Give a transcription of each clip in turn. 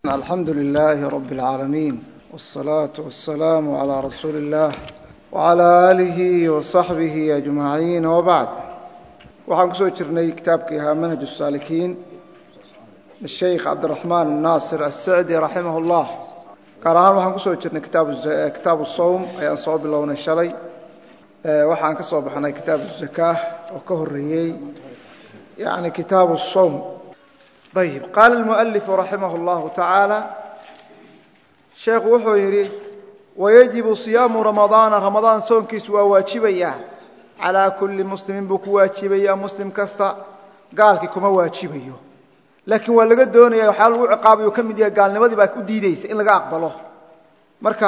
alxamdu lilaahi rabi اlcaalamiin wالsalaaةu wasalaamu calىa rasuuli اllah wعalى aalihi waصaxbihi ajmaciin wbacd waxaan kusoo jirnay kitaabkii ahaa manhaj الsaalikiin sheikh cabdiraxmaan naasir asacdi raximah اllah gaar ahaan waxaan kusoo jirnay kitaabu sowm ayaan soo bilownay shalay waxaan ka soo baxnay kitaabu الzakaah oo ka horeeyey yani kitaabu الsowm ayb qaala اlmualifu raximah اllahu tacaala sheekhu wuxuu yidhi wayajibu siyaamu ramadaana ramadaan soonkiisu waa waajibaya calaa kulli muslimin buu ku waajibaya muslim kasta gaalkii kuma waajibayo laakiin waa laga doonaya waxyaa lagu ciqaabayo ka mid yahay gaalnimadii baa u diideysa in laga aqbalo marka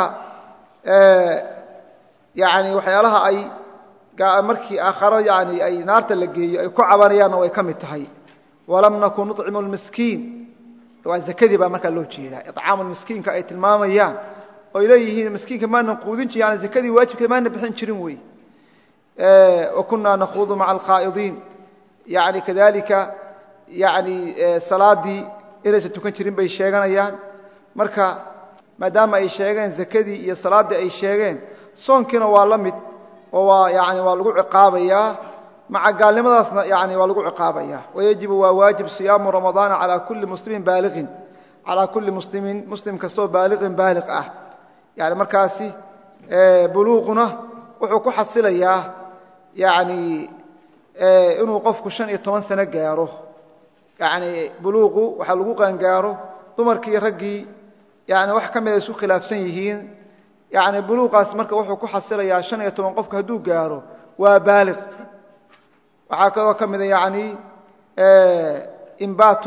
yani waxyaalaha ay markii aakharo yani ay naarta la geeyo ay ku cabanayaanna way ka mid tahay walam nakun nucimu lmiskiin waa zakadii baa markaa loo jeedaa icaamu miskiinka ay tilmaamayaan oy leeyihiin miskiinka maanan quudin jir yani zakadii waajibkeed maana bixin jirin wey wa kunaa nakhuudu maca alkhaa'idiin yani kadalika yani salaadii inaysan tukan jirin bay sheeganayaan marka maadaama ay sheegeen zakadii iyo salaaddii ay sheegeen soonkiina waa la mid oo waa yani waa lagu ciqaabayaa maca gaalnimadaasna yani waa lagu ciqaabaya wayajibu waa waajib siyaamu ramadaana calaa kulli muslimin baaliqin calaa kulli muslimin muslim kastoo baaliqin baaliq ah yani markaasi buluuquna wuxuu ku xasilayaa yani inuu qofku shan iyo toban sano gaaro yani buluuqu waxaa lagu qaangaaro dumarkii raggii yani wax ka mida isku khilaafsan yihiin yani buluuqaas marka wuxuu ku xasilayaa shan iyo toban qofku hadduu gaaro waa baaliq waxaa kaloo ka mida yani imbaat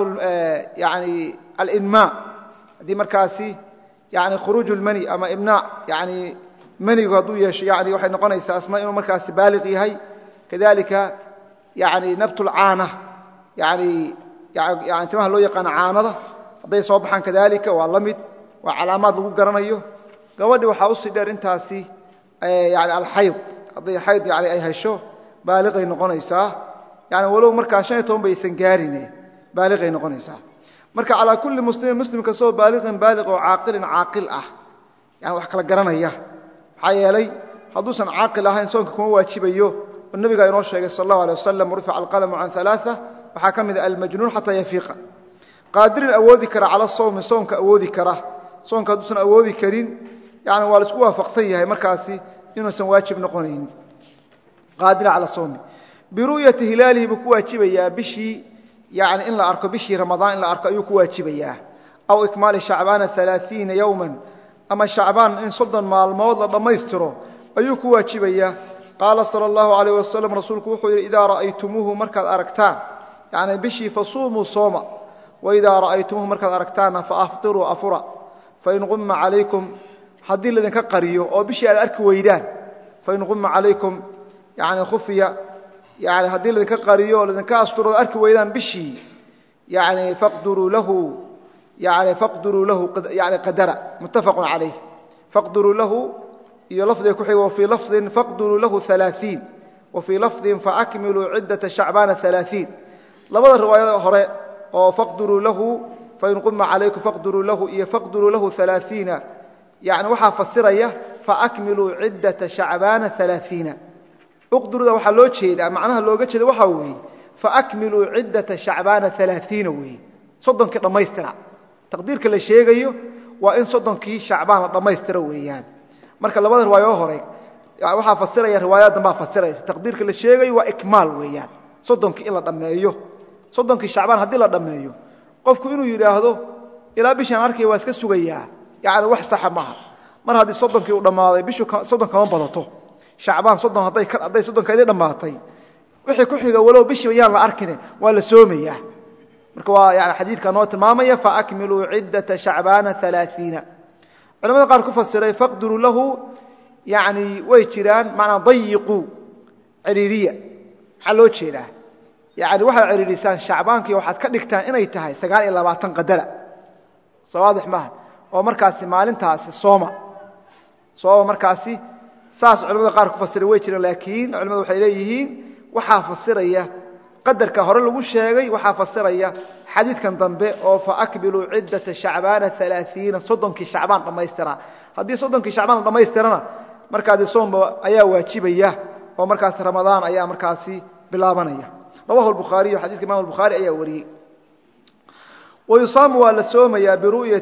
yani alinmaa haddii markaasi yani khuruuj lmani ama imnaa yani manigu hadduu yeesho yani waxay noqonaysaa asna inuu markaasi baaliq yahay kadalika yani nabt lcaana yani yani timaha loo yaqaano caanada hadday soo baxaan kadalika waa la mid waa calaamaad lagu garanayo gabadhi waxaa usii dheer intaasi yani alxayd hadday xayd yani ay hesho baaliqay noqonaysaa yani walow markaa shan iyo toban baysan gaarine baaliqay noqonaysaa marka calaa kulli muslimin muslim kastoo baaliqin baaliq oo caaqilin caaqil ah yani wax kala garanaya maxaa yeelay hadduusan caaqil ahayn soonka kuma waajibayo oo nebigaa inoo sheegay sal allahu alay wasalam rufica alqalamu can alaaa waxaa ka mida almajnuun xataa yafiiqa qaadirin awoodi kara cala sawmi soonka awoodi kara soonka hadduusan awoodi karin yani waa laisku waafaqsan yahay markaasi inuusan waajib noqonayn qaadira cala sawmi biru'yati hilaalihi buu ku waajibayaa bishii yani in la arko bishii ramadaan in la arko ayuu ku waajibayaa aw ikmaali shacbaana alaaiina yowman ama shacbaan in soddon maalmood la dhammaystiro ayuu ku waajibayaa qaala sala allahu alayh wasalam rasuulku wuxuu yidhi idaa ra'aytumuuhu markaad aragtaan yani bishii fasuumuu sooma waidaa ra'aytumuuhu markaad aragtaanna faaftiruu afura fain qumma calaykum haddii laydinka qariyo oo bishii aad arki weydaan fain qumma calaykum yani khufiya yani haddii laydinka qariyo oo laydinka asturo arki weydaan bishii yani faqduruu lahu yani faqduruu lahu yani qadara muttafaqun calayh faqduruu lahu iyo lafdiga ku xiga wafii lafdin faqduruu lahu alaaiin wafii lafdin faakmiluu ciddata shacbaana alaaiin labada riwaayada hore oo faqduruu lahu fain quma calaykum faqduruu lahu iyo faqduruu lahu alaaiina yani waxaa fasiraya faakmiluu ciddata shacbaana alaaiina uqduruda waxaa loo jeedaa macnaha looga jeeda waxaa weeye faakmiluu ciddata shacbaana alaaiina weeye soddonkii dhammaystira taqdiirka la sheegayo waa in soddonkii shacbaan la dhammaystira weeyaan marka labada riwaayo hore waxaa fasiraya riwaayada dambaa fasiraysa taqdiirka la sheegayo waa ikmaal weeyaan soddonkii in la dhammeeyo soddonkii shacbaan haddii la dhammeeyo qofku inuu yidhaahdo ilaa bishaan arkaya waa iska sugayaa yani wax saxa maaha mar haddii soddonkii uu dhammaaday bishu soddon kama badato shacbaan soddon hadday soddonkeedii dhammaatay wixii ku xiga walow bishiiba yaan la arkine waa la soomayaa marka waa yani xadiidka noo tilmaamaya faakmiluu ciddata shacbaana alaaiina culamada qaar ku fasiray faqduruu lahu yani way jiraan manaa dayiquu ciriiriya maxaa loo jeedaa yani waxaad ciriirisaan shacbaankii waxaad ka dhigtaan inay tahay sagaal iyo labaatan qadara sawaadix maaha oo markaasi maalintaasi sooma sooma markaasi saas culamada qaar ku fasiray way jiraan laakiin culamadu waxay leeyihiin waxaa fasiraya qadarka hore lagu sheegay waxaa fasiraya xadiidkan dambe oo faakbiluu ciddata shacbaana alaaiina soddonkii shacbaan dhammaystira haddii soddonkii shacbaan la dhammaystirana markaasi soomba ayaa waajibaya oo markaas ramadaan ayaa markaasi bilaabanaya rawahu bukhaariyu xadidka imam bukhaari ayaa wariyey wayusaamu waa la soomayaa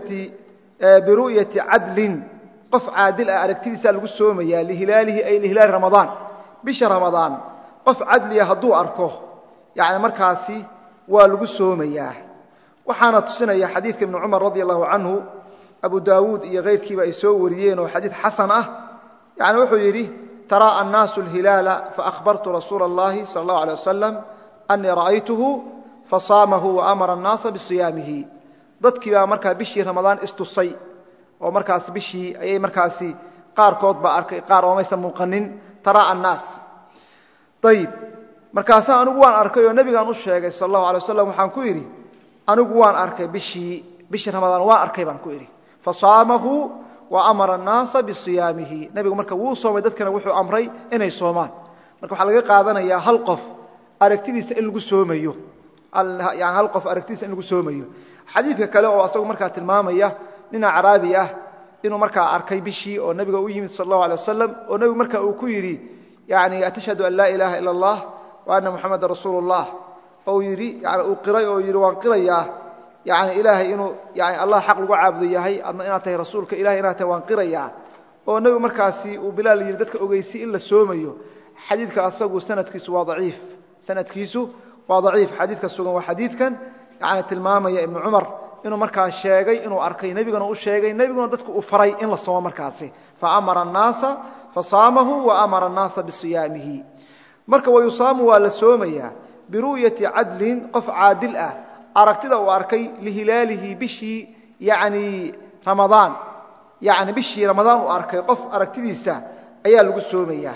biru'yati cadlin qof caadil ah aragtidiisaa lagu soomayaa lihilaalihi ay lihilaali ramadaan bisha ramadaan qof cadliya hadduu arko yani markaasi waa lagu soomayaa waxaana tusinaya xadiidka ibni cumar radi allahu canhu abu daawuud iyo kayrkiiba ay soo wariyeen oo xadiid xasan ah yani wuxuu yidhi taraa annaasu alhilaala faahbartu rasuula اllahi sala اllahu alay wasalam anii ra'aytuhu fasaamahu waamara annaasa bisiyaamihi dadkii baa markaa bishii ramadaan istusay oo markaas bishii ayay markaasi qaarkood baa arkay qaar oomaysan muuqanin taraa annaas ayib markaasaa anigu waan arkay oo nebigaan u sheegay sal allahu alay wasalam waxaan ku idhi anigu waan arkay bishii bishii ramadaan waan arkay baan ku idhi fasaamahu wa amara annaasa bisiyaamihi nebigu marka wuu soomay dadkana wuxuu amray inay soomaan marka waxaa laga qaadanayaa hal qof aragtidiisa in lagu soomayo yani hal qof aragtidiisa in lagu soomayo xadiidka kale oo asagu markaa tilmaamaya nin acraabi ah inuu markaa arkay bishii oo nebiga u yimid sal allahu alay wasalam oo nebigu marka uu ku yidhi yani atashhadu an laa ilaaha ila allah wa anna muxamadan rasuulu llah ou yidhi yani uu qiray oo yidhi waan qirayaa yani ilaahay inuu yani allah xaq lagu caabudo yahay adna inaad tahay rasuulka ilahay inaad tahay waan qirayaa oo nebigu markaasi uu bilaal yidhi dadka ogeysi in la soomayo xadiidka asagu sanadkiisu waa daciif sanadkiisu waa daciif xadiidka sugan waa xadiidkan yani tilmaamaya ibnu cumar inuu markaa sheegay inuu arkay nebiguna u sheegay nebiguna dadku uu faray in la soomo markaasi faamara annaasa fasaamahu wa amara annaasa bisiyaamihi marka wayusaamu waa la soomayaa biru'yati cadlin qof caadil ah aragtida uu arkay lihilaalihi bishii yani ramadaan yani bishii ramadaan uu arkay qof aragtidiisa ayaa lagu soomayaa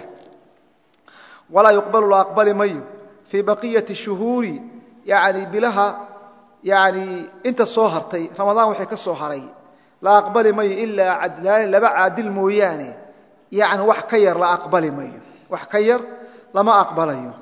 walaa yuqbalu la aqbali mayo fii baqiyati shuhuuri yani bilaha yani inta soo hartay ramadaan waxay ka soo haray la aqbali mayo ilaa cadlaani laba caadil mooyaane yani wax ka yar la aqbali mayo wax ka yar lama aqbalayo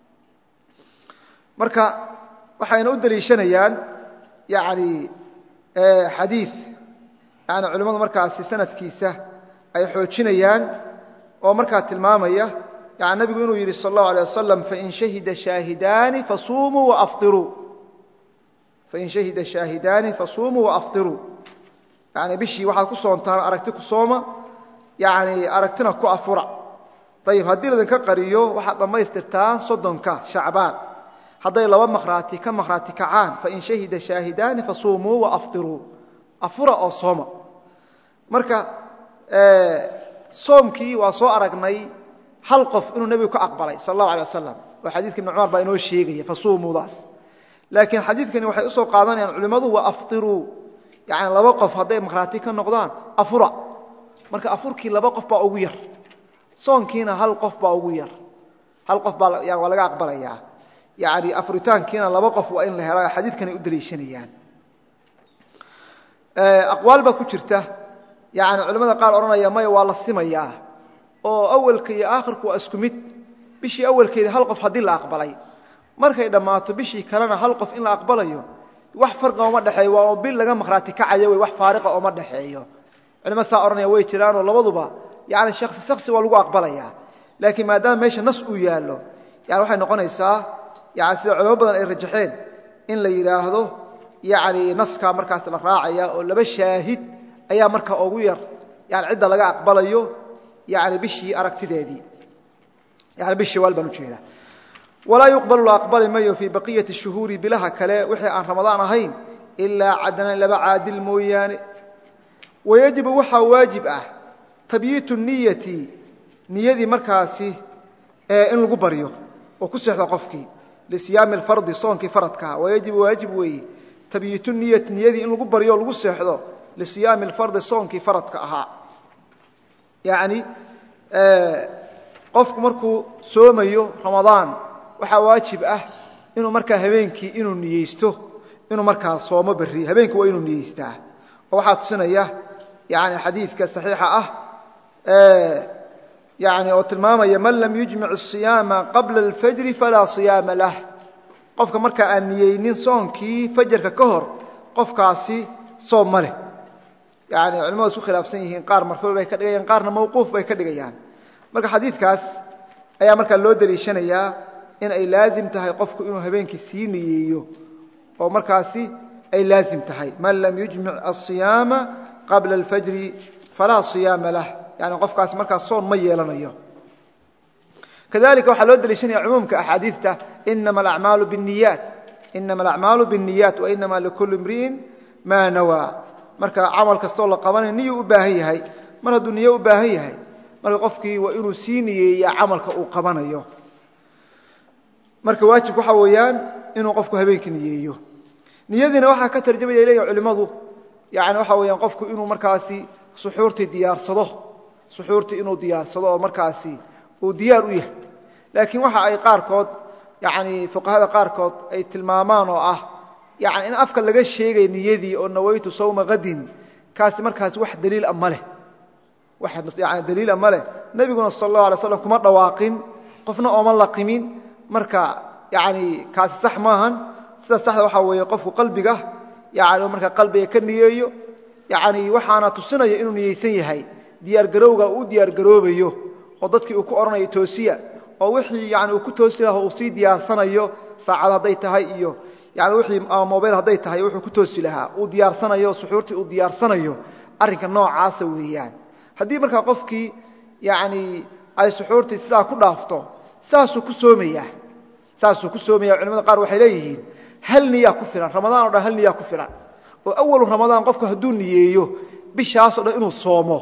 marka waxayna u deliishanayaan yani xadiid yani culimmadu markaasi sanadkiisa ay xoojinayaan oo markaa tilmaamaya yani nabigu inuu yidhi sal allahu alay wasalam fain shahida shaahidaani fasuumuu waafiruu fain shahida shaahidaani fasuumuu waaftiruu yani bishii waxaad ku soontaan aragti ku sooma yani aragtina ku afura ayib haddii ladinka qariyo waxaad dhammaystirtaan soddonka shacbaan hadday laba makhraati ka makhraati kacaan fain shahida shaahidaani fasuumuu waaftiruu afura oo sooma marka soomkii waa soo aragnay hal qof inuu nebigu ka aqbalay sal allahu alay wasalam oo xadiidka ibn cumar baa inoo sheegaya fasuumuudaas laakiin xadiidkani waxay usoo qaadanayaan culimmadu wa aftiruu yani laba qof hadday makhraati ka noqdaan afura marka afurkii laba qof baa ugu yar soonkiina hal qof baa ugu yar hal qof baa waa laga aqbalayaa yani afuritaankiina laba qof waa in la hela xadiidkanay u daliishanayaan aqwaal baa ku jirta yani culimmada qaar odhanaya maya waa la simayaa oo awalka iyo aakhirku waa isku mid bishii awalkeeda hal qof haddii la aqbalay markay dhammaato bishii kalena hal qof in la aqbalayo wax farqa ooma dhexeeyo waa bil laga makhraati kacaya wey wax faariqa ooma dhexeeyo culimo saa odhanaya way jiraanoo labaduba yani shaksi shaksi waa lagu aqbalayaa laakiin maadaama meesha nas uu yaallo yani waxay noqonaysaa yani sida culimo badan ay rajaxeen in la yidhaahdo yani naskaa markaas la raacaya oo laba shaahid ayaa markaa ugu yar yani cidda laga aqbalayo yani bishii aragtideedii yani bishii waal baan ujeedaa walaa yuqbalu la aqbali mayo fii baqiyati shuhuuri bilaha kale wixii aan ramadaan ahayn ilaa cadnan laba caadil mooyaane wayajibu waxaa waajib ah tabyiitu niyati niyadii markaasi in lagu baryo oo ku seexdo qofkii lisiyaami alfardi soonkii faradkaa wayajibu waajib weeye tabyiitu niyati niyadii in lagu baryo o lagu seexdo lisiyaami alfardi soonkii faradka ahaa yacni qofku markuu soomayo ramadaan waxaa waajib ah inuu markaa habeenkii inuu niyeysto inuu markaa soomo berri habeenkii waa inuu niyeystaa oo waxaa tusinaya yani xadiidka saxiixa ah yani oo tilmaamaya man lam yujmic الصiyaama qabla اlfajri falaa صiyaama lah qofka markaa aan niyeynin soonkii fajarka ka hor qofkaasi soom ma leh yani culimadu isku khilaafsan yihiin qaar marfuuc bay ka dhigayaan qaarna mawquuf bay ka dhigayaan marka xadiidkaas ayaa markaa loo daliishanayaa in ay laazim tahay qofku inuu habeenkii sii niyeeyo oo markaasi ay laazim tahay man lam yujmic asiyaama qabla alfajri falaa siyaama lah yani qofkaasi markaas soon ma yeelanayo kadalika waxaa loo daliishanaya cumuumka axaadiidta inama alacmaalu biاniyaat inama alacmaalu biاniyaat wainama likuli imri'in maa nawaa marka camal kastoo la qabanayo niyuu u baahan yahay mar hadduu niyo u baahan yahay marka qofkii waa inuu sii niyeeyaa camalka uu qabanayo marka waajibku waxaa weeyaan inuu qofku habeenkii niyeeyo niyadiina waxaa ka tarjamaya leeyahay culimmadu yani waxaa weeyaan qofku inuu markaasi suxuurtii diyaarsado suxuurtii inuu diyaarsado oo markaasi uu diyaar u yahay laakiin waxa ay qaarkood yani fuqahada qaarkood ay tilmaamaan oo ah yani in afka laga sheegay niyadii oo nawaytu sawma kadin kaasi markaasi wax daliila ma leh wax yani daliila ma leh nebiguna sal allahu alay slam kuma dhawaaqin qofna ooma laqimin marka yani kaasi sax maahan sida saxda waxaa weeye qofku qalbiga yani markaa qalbiga ka niyeeyo yani waxaana tusinaya inuu niyeysan yahay diyaargarowga uu diyaargaroobayo oo dadkii uu ku odhanayo toosiya oo wixii yani uu ku toosi laha uu sii diyaarsanayo saacad hadday tahay iyo yani wixii ama mobayl hadday tahay wuxuu ku toosi lahaa uu diyaarsanayo suxuurtii uu diyaarsanayo arrinka noocaasa weeyaan haddii markaa qofkii yani ay suxuurtii sidaa ku dhaafto saasuu ku soomayaa saasuu ku soomaya culimada qaar waxay leeyihiin hal niyaa ku filan ramadaan o dhan hal niyaa ku filan oo awalu ramadaan qofku hadduu niyeeyo bishaasoo dhan inuu soomo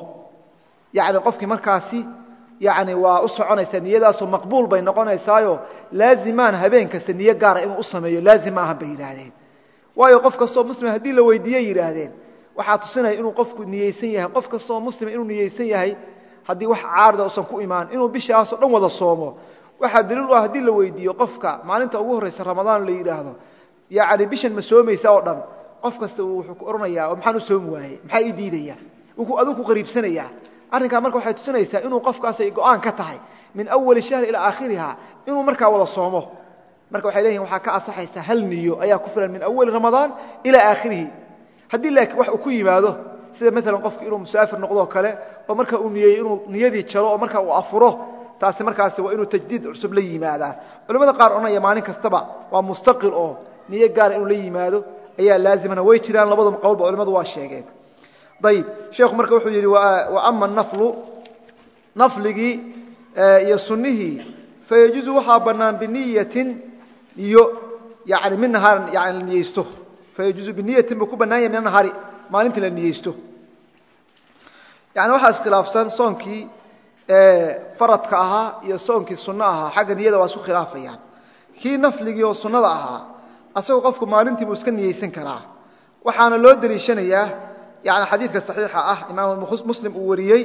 yani qofkii markaasi yani waa u soconaysaa niyadaasoo maqbuul bay noqonaysaayo laazimaan habeen kasta niyo gaara inuu u sameeyo laazim ma ahan bay yidhaahdeen waayo qof kastoo muslima haddii la weydiiye yidhaahdeen waxaa tusinaya inuu qofku niyeysan yahay qof kastoo muslima inuu niyeysan yahay haddii wax caarida usan ku imaan inuu bishaasoo dhan wada soomo waxaa daliil u ah haddii la weydiiyo qofka maalinta ugu horraysa ramadaan la yidhaahdo yani bishan ma soomaysa oo dhan qof kasta wuxuu ku odhanayaa oo maxaan u soomi waaye maxaa ii diidaya aduu ku qariibsanayaa arrinkaa marka waxay tusinaysaa inuu qofkaasay go'aan ka tahay min awali shahri ilaa aakhiriha inuu markaa wada soomo marka waxay leeyihin waxaa ka asaxaysa hal niyo ayaa ku filan min awali ramadaan ilaa aakhirihi haddii laakiin wax uu ku yimaado sida maalan qofki inuu musaafir noqdoo kale oo marka uu niyeeyo inuu niyadii jaro oo marka uu afuro taasi markaasi waa inuu tajdiid cusub la yimaadaa culimmada qaar odhanaya maalin kastaba waa mustaqil oo niyo gaara inuu la yimaado ayaa laazimana way jiraan labada qowlba culimmadu waa sheegeen ayib sheekhu marka wuxuu yidhi wa ama naflu nafligii iyo sunnihii fayajuuzu waxaa bannaan biniyatin niyo yani min nahaarin yani la niyeysto fayajuuzu biniyatin buu ku bannaan yahay min nahaari maalintii la niyeysto yani waxaa iskhilaafsan soonkii faradka ahaa iyo soonkii sunno ahaa xagga niyada waa isku khilaafayaan kii nafligii oo sunnada ahaa asagoo qofku maalintii buu iska niyeysan karaa waxaana loo deliishanayaa yani xadiidka saxiixa ah imaam muslim uu wariyey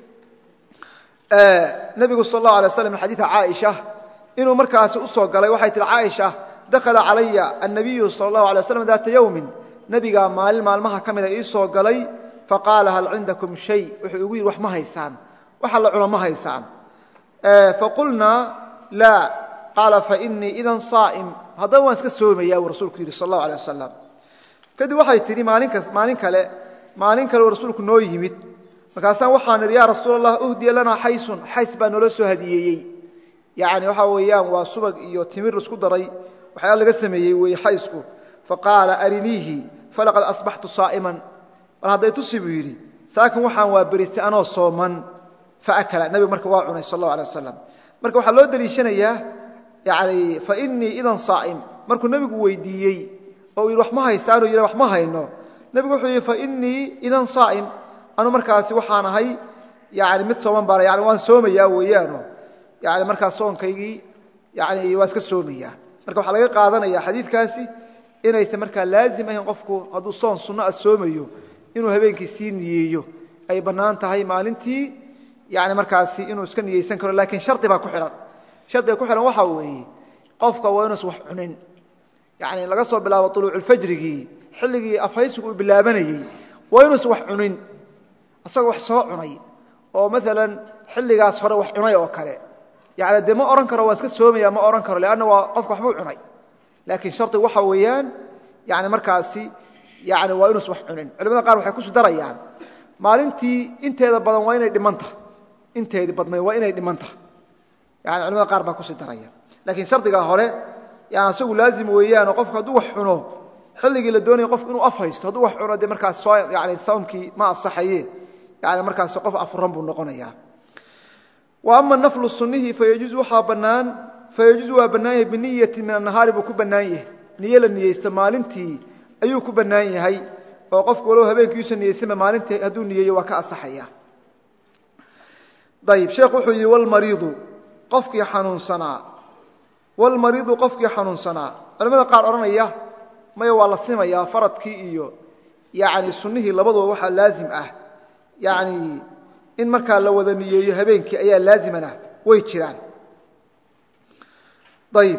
nebigu sal اllahu alay waslam min xadiida caaisha inuu markaasi u soo galay waxay tihi caaisha dakhala calaya annabiyu sala اllahu alay waslam daata yowmin nebigaa maalin maalmaha ka mida ii soo galay faqaala hal cindakum shay wuxuu igu yidhi wax ma haysaan waxa la cuno ma haysaan faqulnaa laa qaala fainii idan saa'im haddaba waan iska soomaya buu rasuulku yidhi sal اllahu alay wasalam kadib waxay tidhi maalin kale maalin kale uu rasuulku noo yimid markaasaan waxaan idhi yaa rasuul allah uhdiya lanaa xaysun xays baa noola soo hadiyeeyey yani waxaa weeyaan waa subag iyo timir isku daray waxyaala laga sameeyey weeye xaysku faqaala ariniihi falaqad asbaxtu saa'iman bal hadday tusi buu yidhi saakin waxaan waa beristay anoo sooman faakala nebigu marka waa cunay sal allahu alay wasalam marka waxaa loo deliishanayaa yani fainii idan saa'im markuu nebigu weydiiyey oo yidhi wax ma haysaanoo yidha wax ma hayno nebigu wuxuu yidhi fainii idan saa'im anu markaasi waxaan ahay yani mid sooman baan yani waan soomayaa weeyaano yani markaa soonkaygii yani waa iska soomayaa marka waxaa laga qaadanaya xadiidkaasi inaysan markaa laazim ahayn qofku hadduu soon sunno a soomayo inuu habeenkii sii niyeeyo ay bannaan tahay maalintii yani markaasi inuu iska niyeysan karo lakiin shardi baa ku xidhan shardiga ku xidhan waxaa weeye qofka waa inuusan wax cunin yani laga soo bilaabo uluuculfajrigii xilligii afhaysigu uu bilaabanayey waa inuusan wax cunin isagoo wax soo cunay oo maalan xilligaas hore wax cunay oo kale yani dee ma odhan karo waa iska soomaya ma odhan karo leanna waa qofka waxbuu cunay laakiin shardigu waxa weeyaan yani markaasi yani waa inuusan wax cunin culimada qaar waxay kusi darayaan maalintii inteeda badan waa inay dhimanta inteedii badnayd waa inay dhimanta yani culimada qaar baa kusi daraya laakiin shardiga hore yani asagu laazim weeyaanoo qofku hadduu wax cuno xilligii la doonaya qofku inuu af haysto hadduu wax cuno dee markaas soo yani sawmkii ma asaxaye yani markaasi qof afuran buu noqonaya wa ama naflu sunihi fayajuuz waxaa bannaan fayajuuz waa bannaan yahay biniyati min annahaari buu ku bannaan yahay niyo la niyeysto maalintii ayuu ku bannaan yahay oo qofku walow habeenkiiusa niyeysanba maalintii hadduu niyeeyo waa ka asaxaya ayib sheekhu wuxuu yidhi walmariidu qofkii xanuunsanaa walmariidu qofkii xanuunsanaa culamada qaar odhanaya maya waa la simayaa faradkii iyo yani sunnihii labaduba waxaa laazim ah yani in markaa la wada niyeeyo habeenkii ayaa laazimana way jiraan ayib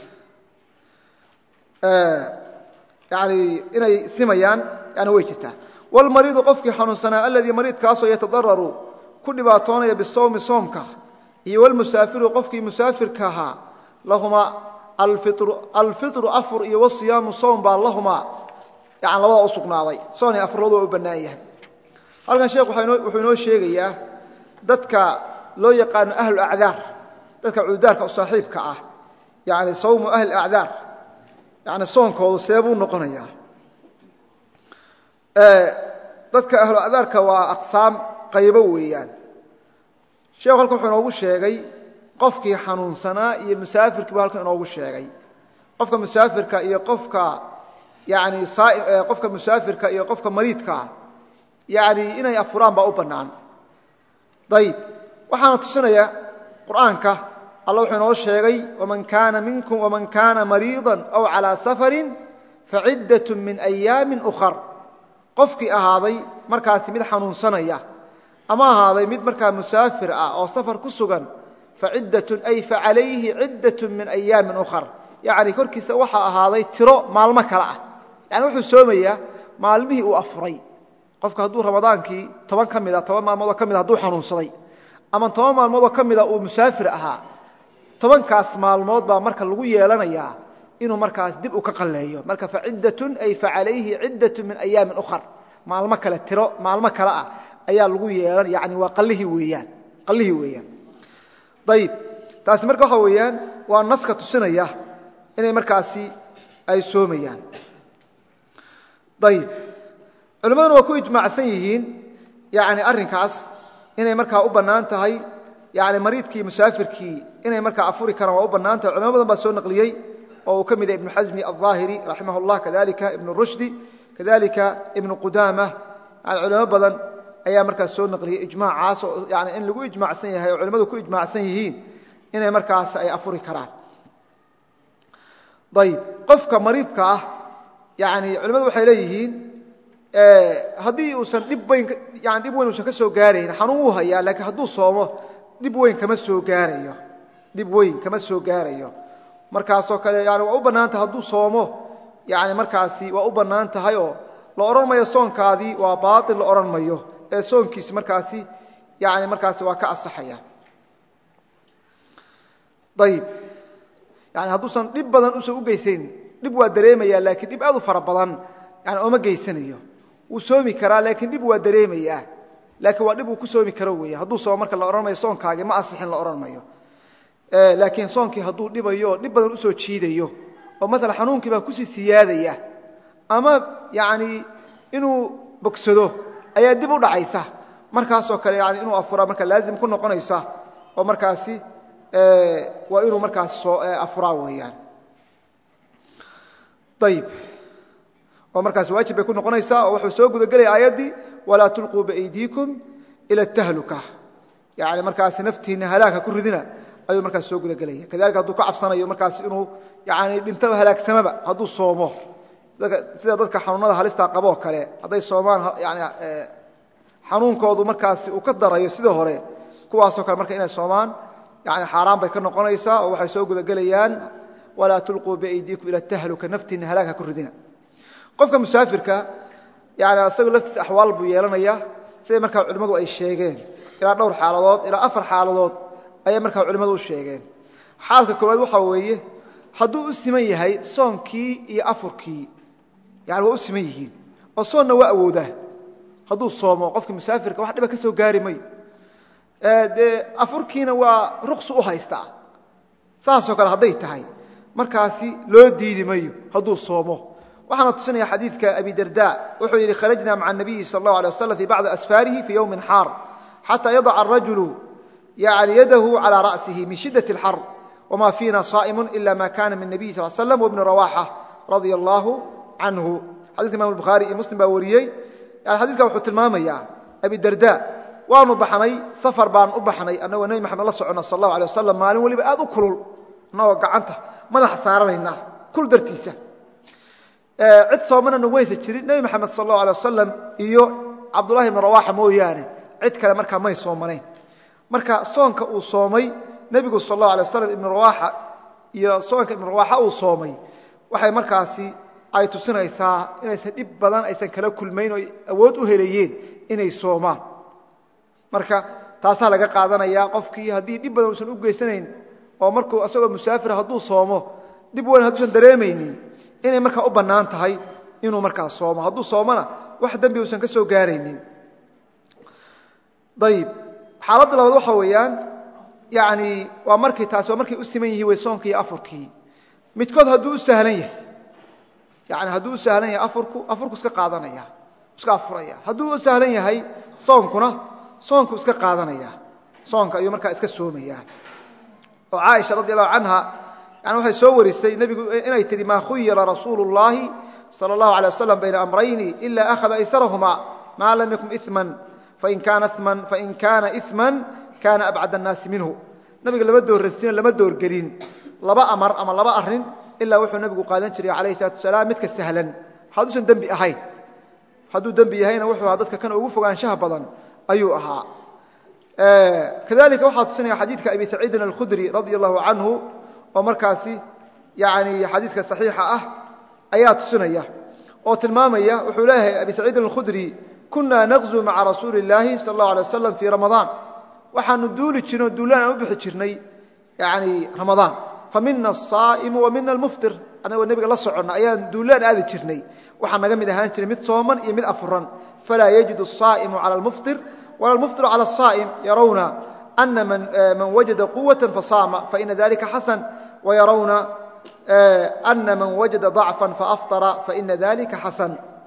yani inay simayaan yani way jirtaa wlmariidu qofkii xanuunsanaa aladii mariidkaasoo yatadararu ku dhibaatoonaya bisawmi soomka iyo wlmusaafiru qofkii musaafirka ahaa lahumaa alfiطru afur iyo wasiyaamu soom baa lahumaa yan labada u sugnaaday soon iyo afur labadua u bannaan yahay halkan sheekh wuxuu inoo sheegayaa dadka loo yaqaano ahlu acdaar dadka cududaarka u saaxiibka ah yani sawmu ahli acdaar yani soonkoodu seebuu noqonayaa dadka ahlu acdaarka waa aqsaam qaybo weeyaan sheekhu halkan wuxuu inoogu sheegay qofkii xanuunsanaa iyo musaafirkii bu halkan inoogu sheegay qofka musaafirka iyo qofka yani qofka musaafirka iyo qofka mariidkaa yani inay afuraan baa u bannaan ayib waxaana tusinaya qur'aanka alla wuxuu inoo sheegay waman kaana minkum waman kaana mariiضa aw calىa safarin faciddaة min أyaami أkhar qofkii ahaaday markaasi mid xanuunsanaya ama ahaaday mid markaa musaafir ah oo safar ku sugan faciddatun ay facalayhi ciddaة min أyaami أkhar yani korkiisa waxaa ahaaday tiro maalmo kale ah yani wuxuu soomayaa maalmihii uu afuray qofka hadduu ramadaankii toban ka mida toban maalmoodoo ka mida hadduu xanuunsaday ama toban maalmoodoo ka mida uu musaafir ahaa tobankaas maalmood baa marka lagu yeelanayaa inuu markaas dib u ka qalleeyo marka faciddatun ay facalayhi ciddatun min ayaamin ukhar maalmo kale tiro maalmo kale ah ayaa lagu yeelan yani waa qallihii weeyaan qallihii weeyaan ayib taasi marka waxa weeyaan waa naska tusinaya inay markaasi ay soomayaan ayib culimmaduna waa ku ijmaacsan yihiin yani arrinkaas inay markaa u bannaan tahay yani mariidkii musaafirkii inay markaa afuri karaan waa u bannaan tahay culimo badan baa soo naqliyey oo uu ka mid yahay ibnu xasmi alظaahiri raximah اllah kadalika ibnu rushdi kadalika ibnu qudaama yani culimo badan ayaa markaas soo naqliyey ijmaacaas oo yani in lagu ijmaacsan yahay oo culimmadu ku ijmaacsan yihiin inay markaas ay afuri karaan ayib qofka mariidka ah yani culimmadu waxay leeyihiin haddii uusan dhib weyn yani dhib weyn uusan ka soo gaarayn xanuun wuu hayaa laakiin hadduu soomo dhib weyn kama soo gaarayo dhib weyn kama soo gaarayo markaasoo kale yani waa u bannaan tahay hadduu soomo yani markaasi waa u bannaan tahay oo la odhan mayo soonkaadii waa baatil la odhan mayo ee soonkiisi markaasi yani markaasi waa ka asaxaya ayib yani hadduusan dhib badan usan u geysayn dhib waa dareemaya laakiin dhib aad u fara badan yani ooma geysanayo wuu soomi karaa laakiin dhib waa dareemayaa laakiin waa dhib uu ku soomi karo weeye hadduu soomo marka la odhan mayo soonkaagii ma asixin la odhan mayo laakiin soonkii hadduu dhibayo dhib badan usoo jiidayo oo maala xanuunkii baa kusii siyaadaya ama yani inuu bogsado ayaa dib u dhacaysa markaasoo kale yani inuu afuraa marka laazim ku noqonaysa oo markaasi waa inuu markaas afuraa weeyaan ayib oo markaas waajib bay ku noqonaysaa oo wuxuu soo gudagelaya aayaddii walaa tulquu biaydiikum ila tahluka yani markaas naftiinna halaagha ku ridina ayuu markaas soo gudagelaya kadalika hadduu ka cabsanayo markaas inuu yani dhintaba halaagsamaba hadduu soomo sida dadka xanuunada halistaa qaboo kale hadday soomaan yani xanuunkoodu markaasi uu ka darayo sida hore kuwaasoo kale marka inay soomaan yani xaaraan bay ka noqonaysaa oo waxay soo gudagelayaan walaa tulquu biaydiikum ila tahluka naftiinna halaagha ku ridina qofka musaafirka yani isagu laftiisa axwaal buu yeelanaya siday markaa culimmadu ay sheegeen ilaa dhowr xaaladood ilaa afar xaaladood ayay markaa culimmadu u sheegeen xaalka koowaad waxaa weeye hadduu u siman yahay soonkii iyo afurkii yani waa u siman yihiin oo soonna waa awoodaa hadduu soomo qofkii musaafirka wax dhiba ka soo gaari mayo dee afurkiina waa ruqsu u haystaa saasoo kale hadday tahay markaasi loo diidi mayo hadduu soomo waxaana tusinaya xadiidka abi darda wuxuu yidhi kharajna maca nabiyi sal اllahu alay waslam fi bacdi asfaarihi fii yowmin xaar xata yadaca arajulu yani yadahu calى ra'sihi min shidaة اlxar wma fiina saa'imu ila ma kana min nabiyi sal slam wbni rawaxa radia allahu canhu xadidka imam bukhaari iyo muslim baa wariyey yani xadidka wuxuu tilmaamayaa abi darda waanu baxnay safar baan u baxnay annagoo nebi maxamed la socona sal allahu alay wasalam maalin weliba aad u kulul annagoo gacanta madaxa saaranayna kul dartiisa cid soomana nagmaysa jirin nebi maxamed sal allahu alay wasalam iyo cabdullahi ibni rawaxa mooyaane cid kale markaa may soomanayn marka soonka uu soomay nebigu sal allahu alay wasalam ibnu rawaxa iyo soonka ibnu rawaxa uu soomay waxay markaasi ay tusinaysaa inaysan dhib badan aysan kala kulmayn oo awood u helayeen inay soomaan marka taasaa laga qaadanaya qofkii haddii dhib badan uusan u geysanayn oo markuu asagoo musaafira hadduu soomo dhib weyn hadduusan dareemaynin inay markaa u bannaan tahay inuu markaa soomo hadduu soomona wax dembi uusan ka soo gaaraynin ayib xaaladda labaad waxa weeyaan yani waa markii taasi waa markay u siman yihiin way soonkii iyo afurkii midkood hadduu u sahlan yahay yani hadduu u sahlan yahay afurku afurku iska qaadanaya iska afuraya hadduu u sahlan yahay soonkuna soonku iska qaadanaya soonka ayuu markaa iska soomaya oo caaisha radi allahu canha yani waxay soo warisay nebigu inay tihi maa khuyira rasuulu اllahi salى اllahu alay wasalam bayna amrayni ila akhada aysarahuma maa lam yakun iman fain kaana iman fain kaana iman kaana abcad annaasi minhu nabiga lama doorrasino lama doorgelin laba amar ama laba arin ilaa wuxuu nabigu qaadan jiray alayh salatu asalaam midka sahlan hadduusan dembi ahayn hadduu dembi yahayna wuxuu ahaa dadka kan ugu fogaanshaha badan ayuu ahaa kadalika waxaa tusinaya xadiidka abi saciidin alkhudri radia allahu canhu oo markaasi yani xadiidka saxiixa ah ayaa tusinaya oo tilmaamaya wuxuu leeyahay abi saciidin alkhudri kuna naqzu maca rasuuli اllaahi sal اllahu alay wasalam fii ramadaan waxaanu duuli jirnay oo duulaan aan u bixi jirnay yani ramadaan famina asaa'imu wa mina almuftir annagoo nebiga la soconna ayaan duulaan aadi jirnay waxaa naga mid ahaan jiray mid sooman iyo mid afuran falaa yajidu asaa'imu cala almuftir wala almuftiru cala asaa'im yarawna ana man wajada quwata fasaama faina dalika xasan wayarawna ana man wajada ضacfa faaftara faina dalika xasan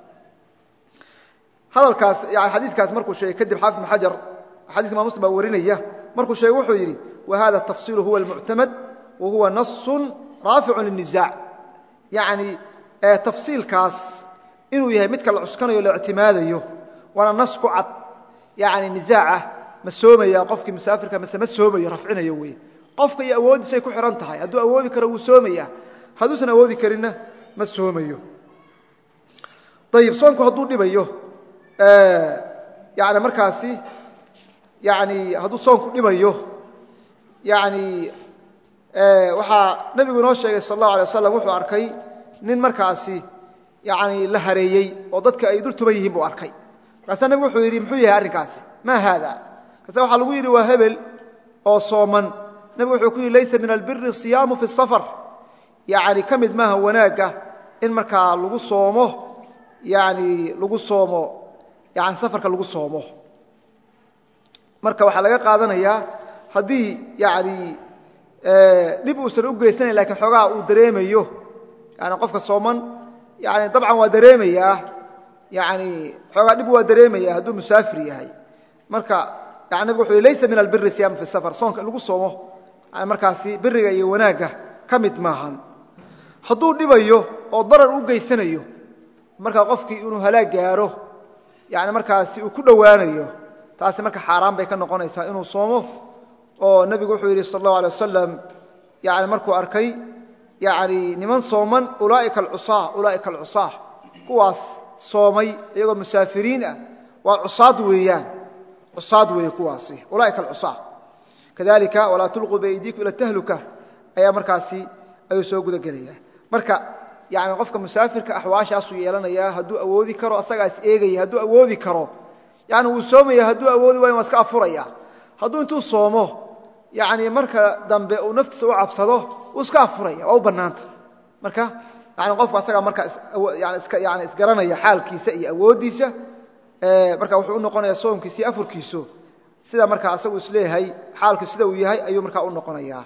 hadalkaas yani xadiidkaas markuu sheegay kadib xaafid ibn xajar xadidka imam muslim baa warinaya markuu sheegay wuxuu yidhi wahada tafsiilu huwa almuctamad wa huwa nasun raaficu lilniزaac yani tafsiilkaas inuu yahay midka la cuskanayo la ictimaadayo waana nas ku cad yani nizaaca ma soomaya qofkii musaafirka mase ma soomayo rafcinayo wey qofka iyo awooddiisay ku xihan tahay hadduu awoodi karo wuu soomaya hadduusan awoodi karinna ma soomayo ayib soonku hadduu dhibayo yani markaasi yani hadduu soonku dhibayo yani waxaa nebigu inoo sheegay sal allahu alay waslam wuxuu arkay nin markaasi yani la hareeyey oo dadka ay dul tuban yihiin buu arkay markaasaa nebigu wuxuu yidhi muxuu yahay arrinkaasi maa haada markaasa waxaa lagu yidhi waa hebel oo sooman nebigu wuxuu ku yidhi laysa min albiri siyaamu fi safar yani ka mid maaha wanaagga in markaa lagu soomo yani lagu soomo yani safarka lagu soomo marka waxaa laga qaadanayaa haddii yani dhib uusan u geysanayn lakiin xoogaa uu dareemayo yani qofka sooman yani dabcan waa dareemayaa yani xoogaa dhib waa dareemaya hadduu musaafir yahay marka yani nabig wuxuu laysa min albiri siyam fi safar soonka in lagu soomo yani markaasi biriga iyo wanaagga ka mid maahan hadduu dhibayo oo darar u geysanayo markaa qofkii inuu halaag gaaro yani markaasi uu ku dhowaanayo taasi marka xaaraan bay ka noqonaysaa inuu soomo oo nebigu wuxuu yidhi sal allahu alay wasalam yani markuu arkay yani niman sooman ulaaika alcusaa ulaaika alcusaa kuwaas soomay iyagoo musaafiriin ah waa cusaad weeyaan cusaad weeye kuwaasi ulaaika alcusaa kadalika walaa tulquu biaydiikum ila tahluka ayaa markaasi ayuu soo guda gelaya marka yani qofka musaafirka axwaashaasuu yeelanayaa hadduu awoodi karo asagaas eegaya hadduu awoodi karo yani wuu soomaya hadduu awoodi waayo waa iska afuraya hadduu intuu soomo yani marka dambe uu naftiisa u cabsado wuu iska afuraya waa u bannaanta marka yani qofku asagaa marka yani iska yani isgaranaya xaalkiisa iyo awooddiisa marka wuxuu u noqonaya soomkiisa iyo afurkiisu sida markaa asagu isleeyahay xaalku sida uu yahay ayuu markaa u noqonayaa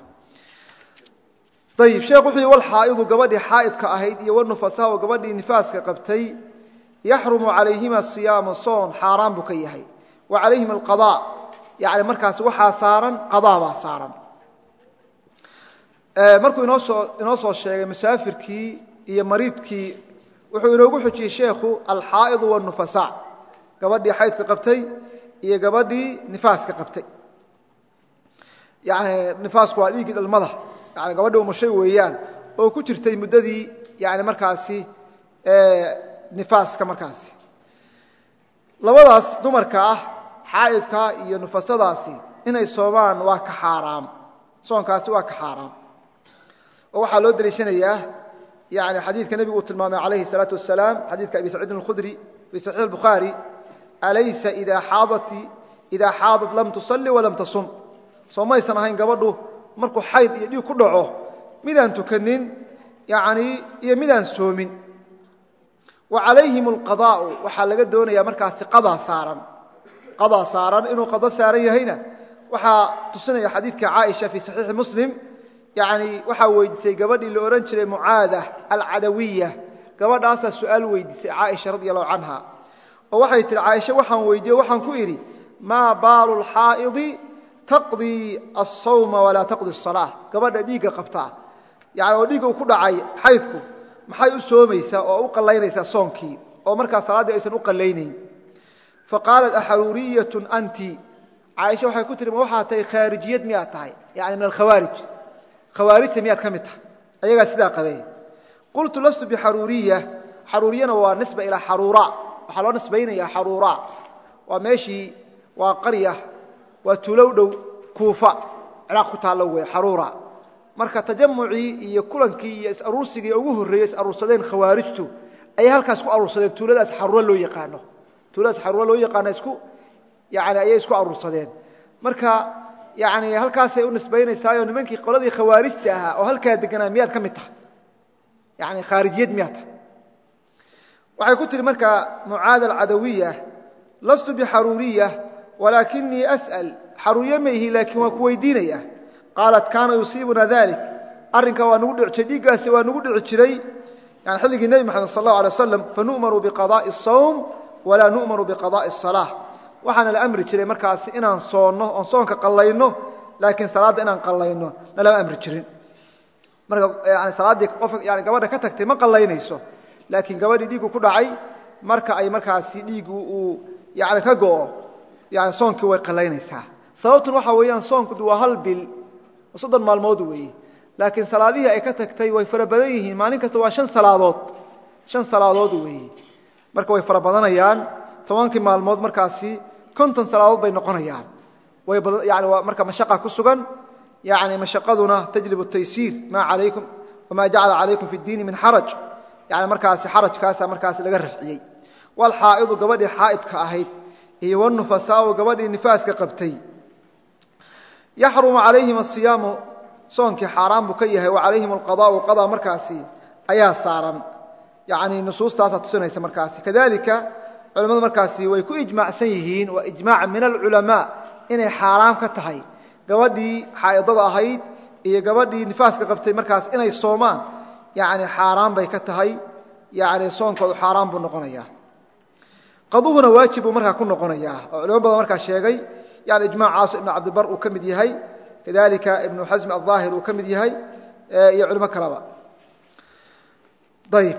ayib sheekh wuxuu yihi walxaa'idu gabadhii xaa'idka ahayd iyo wanufasaa oo gabadhii nifaaska qabtay yaxrumu calayhima siyaamu soon xaaraan buu ka yahay wa calayhim alqadaa yani markaas waxaa saaran qadaa baa saaran markuu inoosoo inoo soo sheegay musaafirkii iyo mariidkii wuxuu inoogu xujiyey sheekhu alxaa'idu wanufasaa gabadhii xaydka qabtay iyo gabadhii nifaaska qabtay yani nifaasku waa dhiiggii dhalmada yani gabadhii umushay weeyaan oo ku jirtay muddadii yani markaasi nifaaska markaasi labadaas dumarka ah xaa'idka iyo nufasadaasi inay soomaan waa ka xaaraam soonkaasi waa ka xaaraam oo waxaa loo deliishanayaa yani xadiidka nebigu uu tilmaamay calayhi الsalaatu wasalaam xadiidka abi saciidin اlkhudri fii saxiix اlbukhaari alaysa idaa xaadat lam tusalli walam tasum soo maysan ahayn gabadhu markuu xayd iyo dhiig ku dhaco midaan tukanin yani iyo midaan soomin wa calayhim alqadaa'u waxaa laga doonayaa markaasi qadaa saaran qadaa saaran inuu qado saaran yahayna waxaa tusinaya xadiidka caaisha fii saxiixi muslim yani waxaa weydiisay gabadhii la odhan jiray mucaada alcadawiya gabadhaasaa su'aal weydiisay caaisha radi allahu canha oo waxay tihi caaisha waxaan weydiiye waxaan ku idhi maa baalu lxaa'idi taqdii asawma walaa taqdi asalaa gabadha dhiigga qabtaa yani oo dhiigga uu ku dhacay xaydku maxay u soomaysaa oo u qallaynaysaa soonkii oo markaa salaaddii aysan u qallaynayn faqaalat axaruuriyatun anti caaisha waxay ku tihi ma waxaa tahay khaarijiyad miyaad tahay yani min alkhawaarij khawaarijta miyaad ka mid tahay ayagaa sidaa qabee qultu lastu bixaruuriya xaruuriyana waa nisba ilaa xaruura waxaa loo nisbaynayaa xaruura waa meeshii waa qarya waa tuulow dhow kuufa ciraaq ku taallo wey xaruura marka tajamucii iyo kulankii iyo is-aruursigii ugu horreeyey is-aruursadeen khawaarijtu ayay halkaas ku aruursadeen tuuladaas xaruura loo yaqaano tuuladaas xaruura loo yaqaano isku yani ayay isku aruursadeen marka yani halkaasay u nisbaynaysaayoo nimankii qoladii khawaarijta ahaa oo halkaa deganaa miyaad ka mid tahay yani khaarijiyad miyaad tahay waxay ku tihi marka mucaada alcadawiya lastu bixaruuriya walaakinii as'al xaruuriye ma ihi laakiin waan ku weydiinaya qaalat kaana yusiibuna dalik arrinkaa waa nagu dhici jiray dhiiggaasi waa nagu dhici jiray yani xilligii nebi moxamed sal allahu alay waslam fanu'maru biqada'i asawm walaa nu'maru biqada'i asalaa waxaana la amri jiray markaasi inaan soonno oon soonka qallayno laakiin salaadda inaan qallayno nalama amri jirin marka yani salaaddii qof yani gabadha ka tagtay ma qallaynayso laakiin gabadhii dhiiggu ku dhacay marka ay markaasi dhiiggu uu yani ka go'o yani soonkii way qallaynaysaa sababtun waxa weeyaan soonku waa hal bil soddon maalmood weeye laakiin salaadihii ay ka tagtay way fara badan yihiin maalin kasta waa an salaadood shan salaadood weeye marka way fara badanayaan tobankii maalmood markaasi konton salaadood bay noqonayaan yani waa marka mashaqa ku sugan yani mashaqaduna tajlib taysiir ma alaykum wamaa jacala calaykum fi اdiini min xaraj yani markaasi xarajkaasa markaasi laga rafciyey walxaa'idu gabadhii xaa'idka ahayd iyo wanufasaau gabadhii nifaaska qabtay yaxrumu calayhim asiyaamu soonkii xaaraan buu ka yahay wa calayhim alqadaau qadaa markaasi ayaa saaran yani nusuustaasaa tusinaysa markaasi kadalika culimmadu markaasi way ku ijmaacsan yihiin waa ijmaac min alculamaa inay xaaraam ka tahay gabadhii xaa'idada ahayd iyo gabadhii nifaaska qabtay markaas inay soomaan yani xaaraan bay ka tahay yani soonkoodu xaaraan buu noqonayaa qaduhuna waajib buu markaa ku noqonayaa oo culimo badan markaa sheegay yani ijmaacaas ibnu cabdibar uu ka mid yahay kadalika ibnu xasm alظaahir uu ka mid yahay iyo culimo kaleba ayb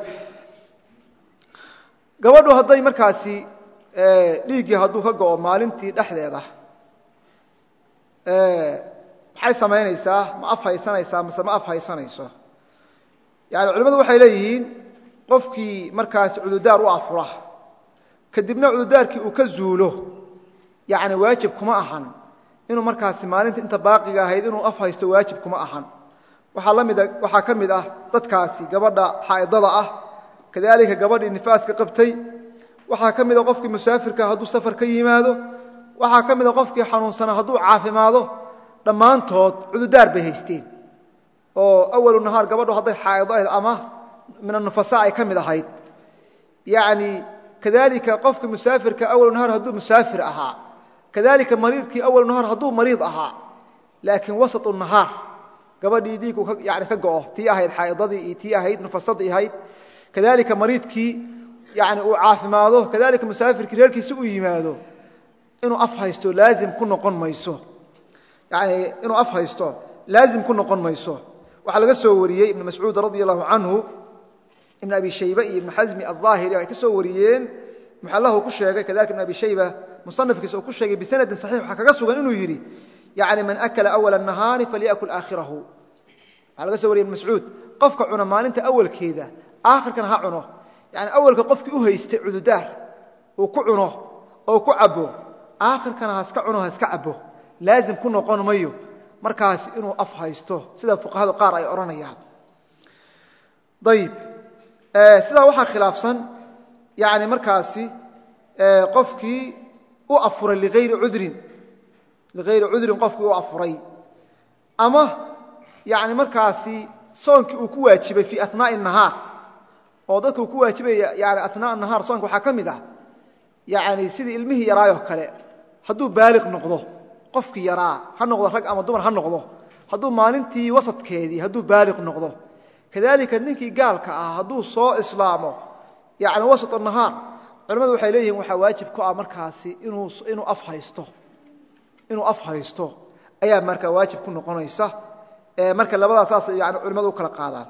gabadhu hadday markaasi dhiiggii hadduu ka go'o maalintii dhexdeeda maxay samaynaysaa ma af haysanaysaa mase ma af haysanayso yani culimmadu waxay leeyihiin qofkii markaasi cududaar u afura kadibna cududaarkii uu ka zuulo yani waajib kuma ahan inuu markaasi maalinta inta baaqiga ahayd inuu af haysto waajib kuma ahan waxaa la mida waxaa ka mid ah dadkaasi gabadha xaa'idada ah kadalika gabadhii nifaaska qabtay waxaa ka mida qofkii musaafirka hadduu safar ka yimaado waxaa ka mida qofkii xanuunsana hadduu caafimaado dhammaantood cududaar bay haysteen oo awalu nahaar gabadhu hadday xaa'ido ahayd ama min anufasa ay ka mid ahayd yani kadalika qofka musaafirka awalu nahaar hadduu musaafir ahaa kadalika mariidkii awalu nahaar hadduu mariid ahaa laakiin wasatu nahaar gabadhii dhiigu yani ka go'o tii ahayd xaa'idadii iyo tii ahayd nufasadii ahayd kadalika mariidkii yani uu caafimaado kadalika musaafirkii reerkiisi uu yimaado inuu af haysto laazim ku noqon mayso yani inuu af haysto laazim ku noqon mayso waxaa laga soo wariyey ibn mascuud radi allahu canhu ibn abi shayba iyo ibn xasmi aلظaahiri ay ka soo wariyeen muxallahu ku sheegay kadalika ibn abi shayba musanafkiisa uu ku sheegay bisanadin saxiix waxaa kaga sugan inuu yidhi yani man akala awala الnahaari falyakul aakhirahu waxaa laga so wariyey ibn mascuud qofka cuna maalinta awalkeeda aakhirkana ha cuno yani awalka qofkii u haystay cududaar uu ku cuno oo ku cabo aakhirkana haska cuno haska cabo laazim ku noqon mayo markaas inuu af haysto sida fuqahada qaar ay odhanayaan ayib sidaa waxaa khilaafsan yani markaasi qofkii u afuray liayri udrin liayri cudrin qofkii u afuray ama yani markaasi soonkii uu ku waajibay fii anaaءi الnahaar oo dadka uu ku waajibaya yani anaaء nahaar soonka waxaa ka mid ah yani sidii ilmihii yaraayoo kale hadduu baaliq noqdo qofkii yaraa ha noqdo rag ama dumar ha noqdo hadduu maalintii wasadkeedii hadduu baaliq noqdo kadalika ninkii gaalka ah hadduu soo islaamo yani wasat nahaar culamadu waxay leeyihiin waxaa waajib ku ah markaasi inuu af haysto inuu af haysto ayaa markaa waajib ku noqonaysa marka labadaa saas yani culimadu u kala qaadaan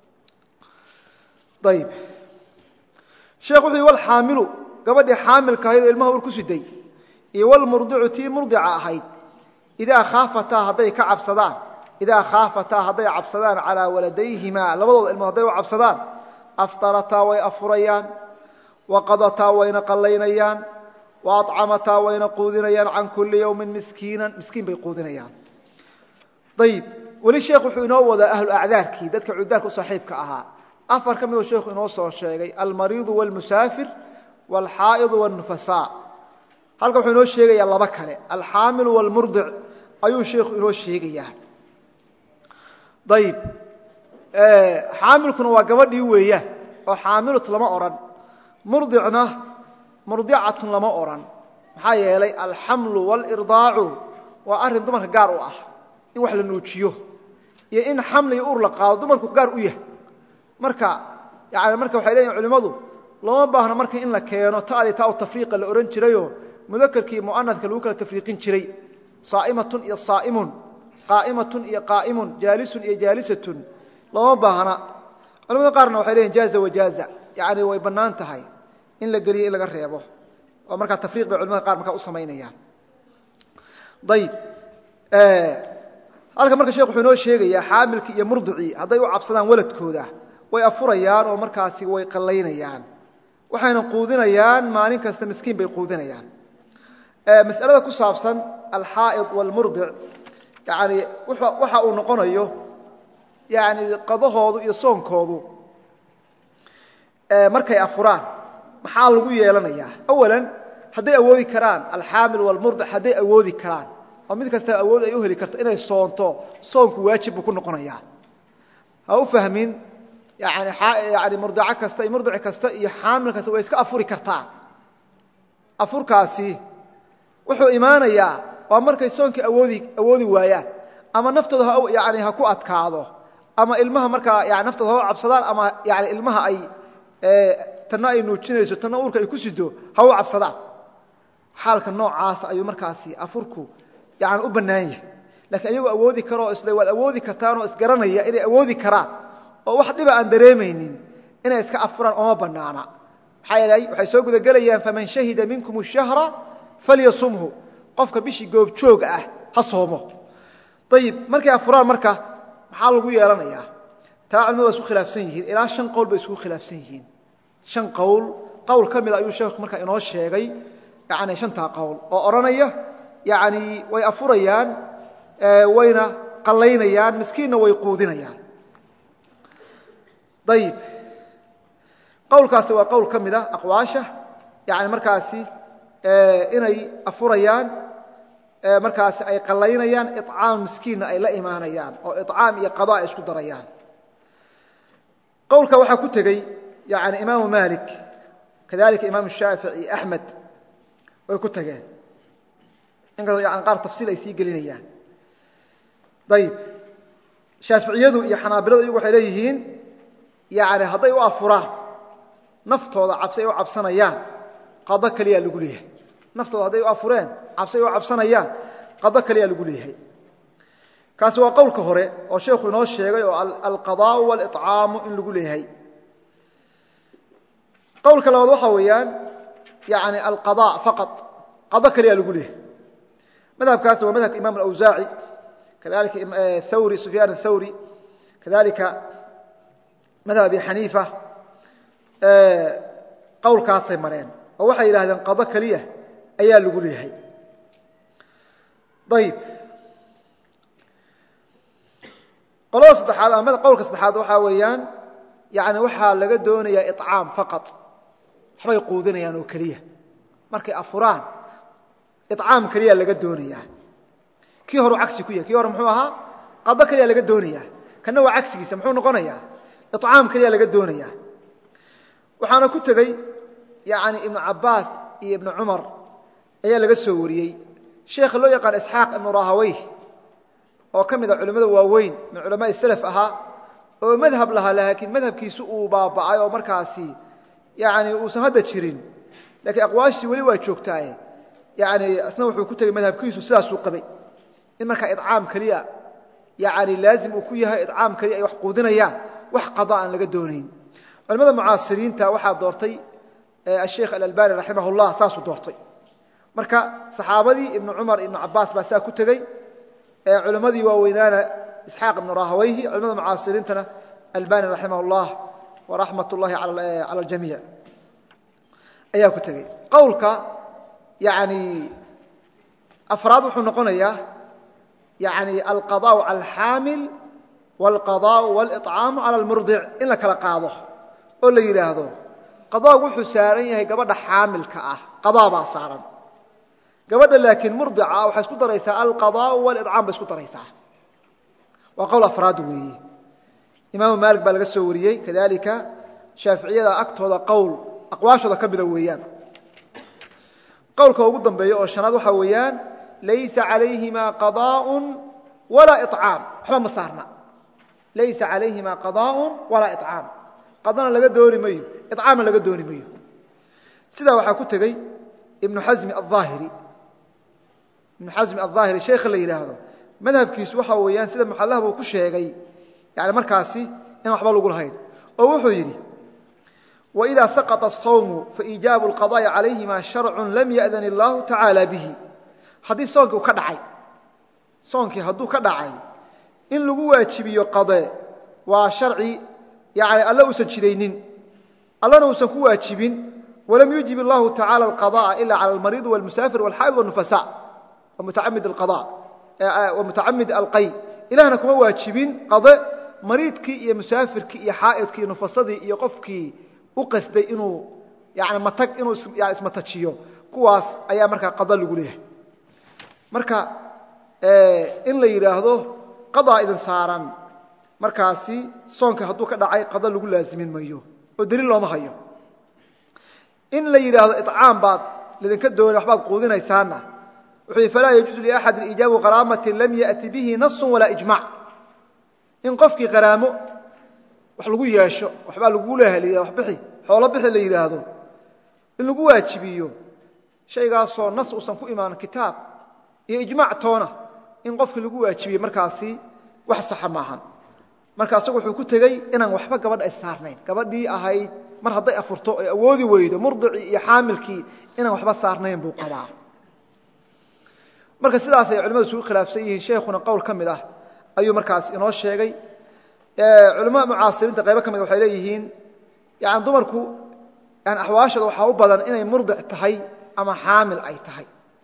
ayib sheekh wuxuu yihi walxaamilu gabadhii xaamilka ahayd oo ilmaha ur ku siday iyo wlmurdicu tii murdica ahayd idaa khaafataa hadday ka cabsadaan idaa khaafataa hadday cabsadaan calaa waladayhimaa labadooda ilmood hadday u cabsadaan aftarataa way afurayaan waqadataa wayna qallaynayaan wa acamataa wayna quudinayaan can kulli yowmin miskiinan miskiin bay quudinayaan ayib weli sheekh wuxuu inoo wadaa ahlu acdaarkii dadka cudaarka u saaxiibka ahaa afar ka midoo sheekhu inoo soo sheegay almariidu wاlmusaafir wاlxaa'idu wاnufasaa halkan wuxuu inoo sheegayaa laba kale alxaamilu wاlmurdic ayuu sheikhu inoo sheegayaa ayib xaamilkuna waa gabadhii weeyaan oo xaamilut lama odhan murdicna murdicatun lama odhan maxaa yeelay alxamlu wاlirdaacu waa arrin dumarka gaar u ah in wax la nuujiyo iyo in xamli iyo ur la qaado dumarku gaar u yahay marka yani marka waxay leeyihin culimmadu looma baahno marka in la keeno taadii taa u tafriiqa la odhan jirayoo mudakarkii mu'anadka lagu kala tafriiqin jiray saa'imatun iyo saa'imun qaa'imatun iyo qaa'imun jaalisun iyo jaalisatun looma baahna culamada qaarna waxay leeyihin jaaza wajaaza yani way bannaan tahay in la geliyo in laga reebo oo markaa tafriiq bay culamada qaar markaa u samaynayaan ayib halka marka shekh wuxuu inoo sheegayaa xaamilkii iyo murdicii hadday u cabsadaan waladkooda way afurayaan oo markaasi way qallaynayaan waxayna quudinayaan maalin kasta miskiin bay quudinayaan masalada ku saabsan alxaa'id wاlmurdic yani waxa uu noqonayo yani qadahoodu iyo soonkoodu markay afuraan maxaa lagu yeelanayaa awalan hadday awoodi karaan alxaamil wاlmurdic hadday awoodi karaan oo mid kasta awood ay u heli karto inay soonto soonku waajib buu ku noqonayaa ha u fahmin yani yani murdico kasta iyo murdic kasta iyo xaamil kasta way iska afuri kartaa afurkaasi wuxuu imaanayaa waa markay soonkii awoodi awoodi waayaan ama naftooda yani ha ku adkaado ama ilmaha markaa yani naftooda ha u cabsadaan ama yani ilmaha ay tanna ay nuujinayso tanna uurka ay ku sido ha u cabsadaan xaalka noocaasa ayuu markaasi afurku yani u bannaan yahay lakiin iyagoo awoodi karoo isle waad awoodi kartaanoo isgaranaya inay awoodi karaan oo wax dhiba aan dareemaynin inay iska afuraan ooma bannaana maxaa yeelay waxay soo gudagelayaan faman shahida minkum الshahra falyasumhu qofka bishii goobjoog ah ha soomo ayib markay afuraan marka maxaa lagu yeelanayaa taa culimadu waa isku khilaafsan yihiin ilaa shan qowl bay isku khilaafsan yihiin shan qowl qowl ka mida ayuu sheekhu markaa inoo sheegay yani shantaa qowl oo odhanaya yani way afurayaan wayna qallaynayaan miskiinna way quudinayaan ayib qowlkaasi waa qowl ka mida aqwaasha yani markaasi inay afurayaan markaasi ay qallaynayaan icaam miskiinna ay la imaanayaan oo icaam iyo qada ay isku darayaan qowlka waxaa ku tegey yani imaamu malik kadalika imaamu shaafici axmed way ku tageen inkastoo yani qaar tafsiil ay sii gelinayaan ayib shaaficiyadu iyo xanaabiladu iyagu waxay leeyihiin yani hadday u afuraan naftooda cabsi ay u cabsanayaan qado keliyaa lagu leeyahay naftooda hadday u afureen cabsi ay u cabsanayaan qado keliyaa lagu leeyahay kaasi waa qowlka hore oo sheekhu inoo sheegay oo alqadaau walicaamu in lagu leeyahay qowlka labaad waxaa weeyaan yani alqada faqad qado keliyaa lagu leeyahay madhabkaasna waa madhabka imam alawsaaci kadalika thawri sufyaan athawri kadalika madhab abi xaniifa qowlkaasay mareen oo waxay yidhahdeen qado keliya ayaa lagu leeyahay ayib qolada saddexaad ama qowlka saddexaad waxaa weeyaan yani waxaa laga doonayaa icaam faqad waxbay quudinayaan oo keliya markay afuraan icaam keliya laga doonayaa kii horu cagsi ku yahay kii hore muxuu ahaa qado keliya laga doonayaa kanna waa cagsigiisa muxuu noqonayaa icaam keliya laga doonayaa waxaana ku tegey yani ibnu cabaas iyo ibnu cumar ayaa laga soo wariyey sheekha loo yaqaan isxaaq ibnu rahaweyh oo ka mid a culimmada waaweyn min culamaai salaf ahaa oo madhab lahaa laakiin madhabkiisu uu baaba'ay oo markaasi yani uusan hadda jirin lakiin aqwaashii weli waa joogtaaye yani isna wuxuu ku tegey madhabkiisu sidaasuu qabay in markaa icaam keliya yani laazim uu ku yahay icaam keliya ay wax quudinayaan wax qada aan laga doonayn culimada mucaasiriinta waxaa doortay asheikh alalbani raximah llah saasuu doortay marka saxaabadii ibnu cumar ibnu cabaas baa saa ku tegey culimmadii waaweynaana isxaaq ibnu rahaweyhi culimada mucaasiriintana albani raximah llah waraxmat ullahi cala aljamiic ayaa ku tegey qowlka yani afraad wuxuu noqonayaa yani alqadaau cala alxaamil walqadaau walicaamu cala almurdic in la kala qaado oo la yidhaahdo qadaagu wuxuu saaran yahay gabadha xaamilka ah qadaa baa saaran gabadha laakiin murdica waxay isku daraysaa alqadaau waliccaam bay isku daraysaa waa qowl afraad weeye imaamu maalik baa laga soo wariyey kadalika shaaficiyada agtooda qowl aqwaashooda ka mida weeyaan qowlka ugu dambeeya oo shanaad waxaa weeyaan laysa calayhima qadaaء walaa icaam waxba ma saarna laysa calayhima qadaaء walaa icaam qadana laga dooni mayo icaamna laga dooni mayo sidaa waxaa ku tegey ibnu xasmi aلظaahiri ibnu xasmi aلظaahiri sheekha la yidhaahdo madhabkiisu waxa weeyaan sida muxalah buu ku sheegay yani markaasi in waxba lagu lahayn oo wuxuu yidhi وإida saqط الصawم faإijaabu الqضاءi عalayhima شharcu lam yaأdan الlahu tacaalى bihi haddii soonkii u ka dhacay soonkii hadduu ka dhacay in lagu waajibiyo qade waa sharci yani alle uusan jidaynin allana uusan ku waajibin walam yujib الlahu tacaalى الqضاءa ila calى الmariiض والmusaafir والxaa'id والنufasaء وmutacamid alqay ilahna kuma waajibin qade mariidkii iyo musaafirkii iyo xaa'idkii nufasadii iyo qofkii u qasday inuu yani matag inuu ismatajiyo kuwaas ayaa markaa qada lagu leeyahay marka in la yidhaahdo qadaa idin saaran markaasi soonka hadduu ka dhacay qada lagu laazimin mayo oo daliil looma hayo in la yidhaahdo icaam baad lidinka doona waxbaad quudinaysaana wuxuu yidhi falaa yajuusu liaxadin iijaabu qaraamatin lam ya'ti bihi nasu walaa ijmac in qofkii qaraamo wax lagu yeesho waxbaa lagu leeha la wax bixi xoolo bixi la yidhaahdo in lagu waajibiyo shaygaasoo nas uusan ku imaan kitaab iyo ijmaac toona in qofkii lagu waajibiye markaasi wax saxa maahan marka asagu wuxuu ku tegey inaan waxba gabadha ay saarnayn gabadhii ahayd mar hadday afurto ay awoodi weydo murdicii iyo xaamilkii inaan waxba saarnayn buu qabaa marka sidaas ay culimadu isugu khilaafsan yihiin sheekhuna qowl ka mid ah ayuu markaas inoo sheegay culamada mucaasiriinta qaybo ka mid waxay leeyihiin yani dumarku yani axwaashooda waxaa u badan inay murdic tahay ama xaamil ay tahay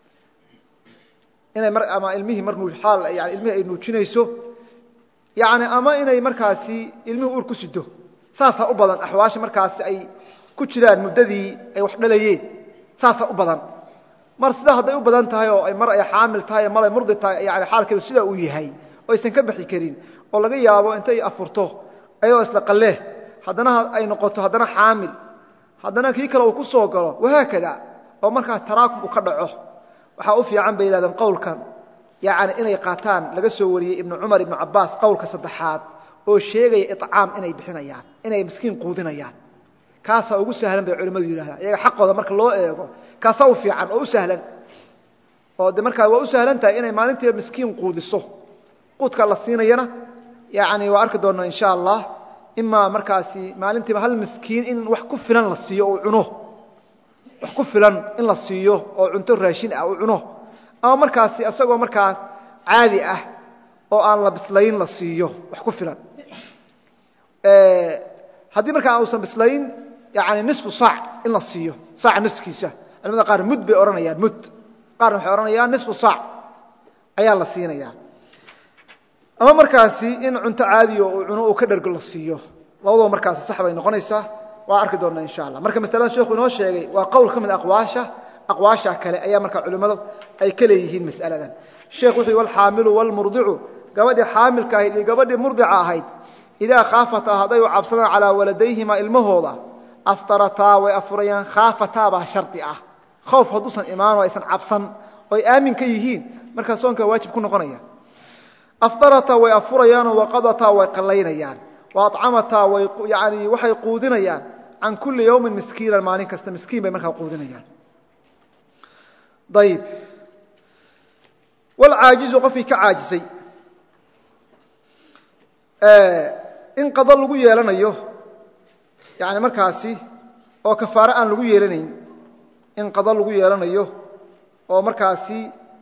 inay ama ilmihii mar aal yani ilmihii ay nuujinayso yani ama inay markaasi ilmihii uur ku sido saasaa u badan axwaasha markaasi ay ku jiraan muddadii ay wax dhalayeen saasaa u badan mar sidaa hadday u badan tahay oo mar ay xaamil tahay mar ay murdi tahay yani xaalkeedu sidaa uu yahay oo aysan ka baxi karin oo laga yaabo intay afurto ayadoo isla qaleh haddana ay noqoto haddana xaamil haddana kii kale uu ku soo galo wahaakada oo markaa taraakum uu ka dhaco waxaa u fiican bay yihahdeen qowlkan yani inay qaataan laga soo wariyey ibnu cumar ibnu cabaas qowlka saddexaad oo sheegaya icaam inay bixinayaan inay miskiin quudinayaan kaasaa ugu sahlan bay culimmadu yidhahdaan iyaga xaqooda marka loo eego kaasaa u fiican oo u sahlan oo de markaa waa u sahlan tahay inay maalintiiba miskiin quudiso quudka la siinayana yani waa arki doonaa insha allah imaa markaasi maalintiiba hal miskiin in wax ku filan la siiyo oo cuno wax ku filan in la siiyo oo cunto raashin ah uu cuno ama markaasi isagoo markaas caadi ah oo aan la bislayn la siiyo wax ku filan haddii markaa uusan bislayn yani nisfu saac in la siiyo saaca niskiisa culamada qaar mud bay odhanayaan mud qaarna waxay odhanayaan nisfu saac ayaa la siinaya ama markaasi in cunto caadiyo uu cuno uu ka dhergo la siiyo labadaba markaasi sax bay noqonaysaa waa arki doonnaa insha allah marka masalada sheekhu inoo sheegay waa qowl ka mid aqwaasha aqwaasha kale ayaa markaa culimmadu ay ka leeyihiin mas'aladan sheekh wuxuu walxaamilu walmurdicu gabadhii xaamilka ahayd iyo gabadhii murdica ahayd idaa khaafataa hadday u cabsadaan calaa waladayhima ilmahooda aftarataa way afurayaan khaafataa baa shardi ah khowf hadduusan imaano aysan cabsan oo ay aamin ka yihiin markaa soonka waajib ku noqonaya aftarataa way afurayaanoo waqadataa way qallaynayaan wa acamataa way yani waxay quudinayaan can kulli yowmin miskiinan maalin kasta miskiin bay markaa quudinayaan ayib walcaajizu qofkii ka caajisay in qado lagu yeelanayo yani markaasi oo kafaare aan lagu yeelanayn in qado lagu yeelanayo oo markaasi